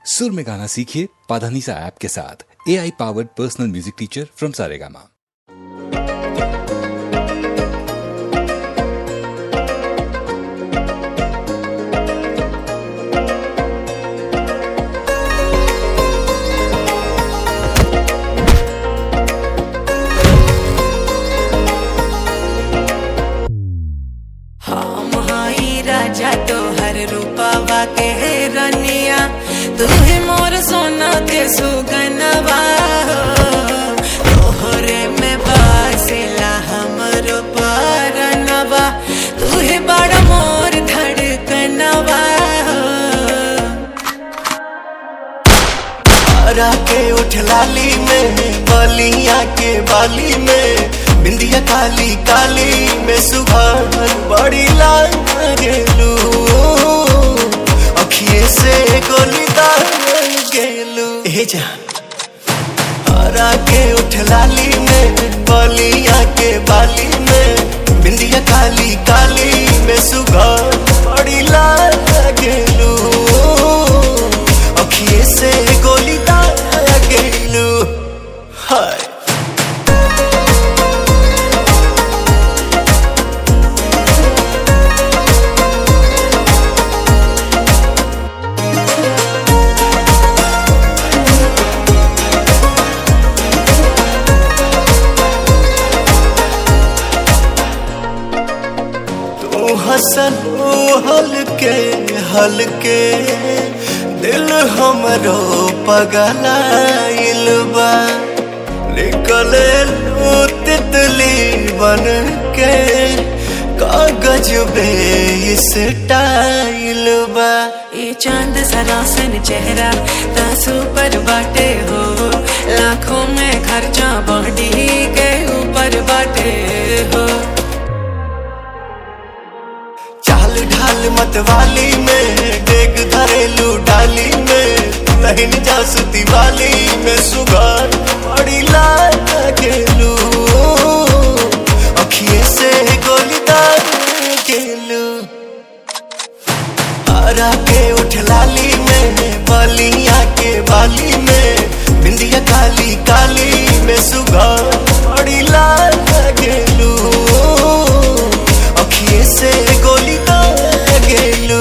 सुर में गाना सीखिए पाधानीसा ऐप के साथ A I powered personal music teacher from Saregama हम हाई राजा तोहर रूपावा के रनिया तू ही मोर सोना के सुगनवा तोहरे में बासिला हमरो परनवा तू ही बड़ा मोर धड़कनवा हरा के उठ लाली में बलिया के बाली में बिंदिया काली काली में सुबह बड़ी लाल गेलू अखिए से गोली दाल गेलू हे जान हरा के उठ लाली में बलिया के बाली में बिंदिया काली काली में सुबह बड़ी लाल गेलू अखिए से गोली दाल गेलू हाय तू हसन हलके हलके दिल हमरो पगलाइल बा निकले लू तितली बन के कागज बे इस टाइल बा ये चांद सरासन चेहरा तासू पर बाटे हो लाखों में खर्चा बॉडी के ऊपर बाटे हो चाल ढाल मतवाली में डेग धरेलू डाली में लहिन जासुती वाली में सुगार बड़ी लाल गेलू अखिए से गोली दाल गेलू हरा के उठ लाली में बलिया के बाली में बिंदिया काली काली में सुगार बड़ी लाल गेलू अखिए से गोली दाल गेलू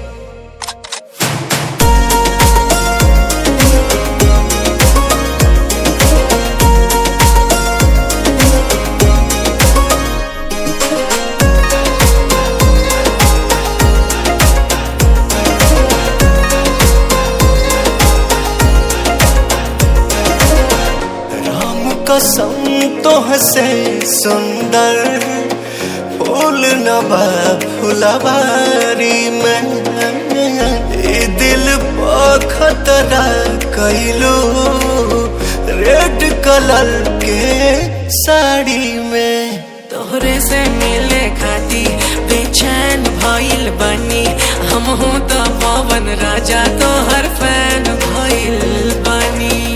राम कसम तो हसे सुंदर फूल नबा फुलवारी में ए दिल पर खतरा कैलू रेड कलर के साड़ी में तोहरे से मिले खाती बेचैन भइल बनी हम हूँ तो पवन राजा तोहर फैन भइल बनी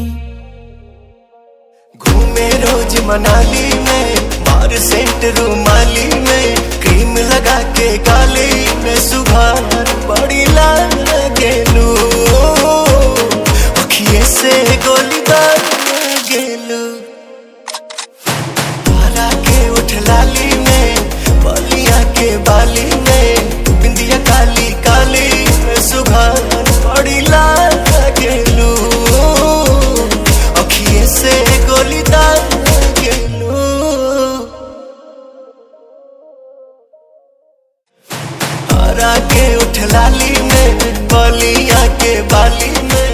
घूमे रोज मनाली में मार सेंट रूमाली में क्रीम लगा के गाली में सुबह बड़ी लाल गेलू अखिए से गोली दाल गेलू हरा के उठ लाली में बलिया के बाली में बिंदिया काली काली में सुबह बड़ी लाल गेलू अखिए से गोली दाल गेलू हरा के उठ लाली में बलिया के बाली में